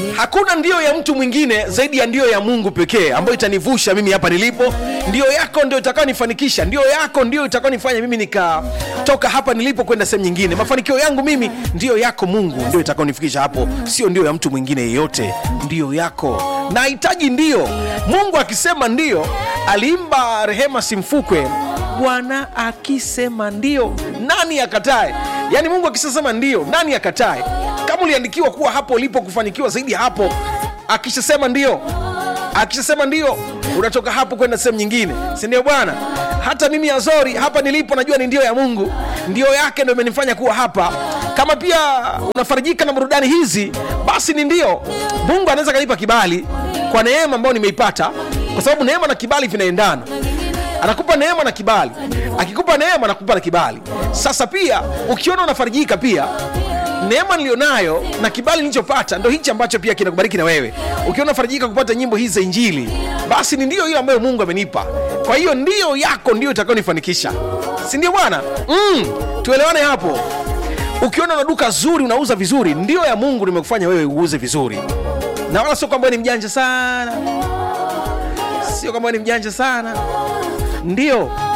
hakuna ndio ya mtu mwingine zaidi ya ndio ya mungu pekee ambayo itanivusha mimi hapa nilipo ndio yako ndio itakayonifanikisha ndio yako ndio itakayonifanya mimi nikatoka hapa nilipo kwenda sehemu nyingine mafanikio yangu mimi ndio yako mungu ndio itakayonifikisha hapo sio ndio ya mtu mwingine yeyote ndio yako nahitaji ndio mungu akisema ndio aliimba rehema simfukwe bwana akisema ndio nani akatae yaani mungu akishasema ndio nani akatae kama uliandikiwa kuwa hapo ulipo kufanikiwa zaidi ya hapo akishasema ndio akishasema ndio unatoka hapo kwenda sehemu nyingine si ndio bwana hata mimi azori hapa nilipo najua ni ndio ya mungu ndio yake ndo imenifanya kuwa hapa kama pia unafarijika na burudani hizi basi ni ndio mungu anaweza kanipa kibali kwa neema ambayo nimeipata kwa sababu neema na kibali vinaendana anakupa neema na kibali akikupa neema anakupa na kibali sasa pia ukiona unafarijika pia neema nilionayo na kibali nilichopata ndo hichi ambacho pia kinakubariki na wewe ukiona farijika kupata nyimbo hizi za injili basi ni ndio hiyo ambayo mungu amenipa kwa hiyo ndio yako ndio itakayonifanikisha si ndio bwana mm, tuelewane hapo ukiona una duka zuri unauza vizuri ndio ya mungu nimekufanya wewe uuze vizuri na wala sio kwamba wewe ni mjanja sana sio kwamba wewe ni mjanja sana ndio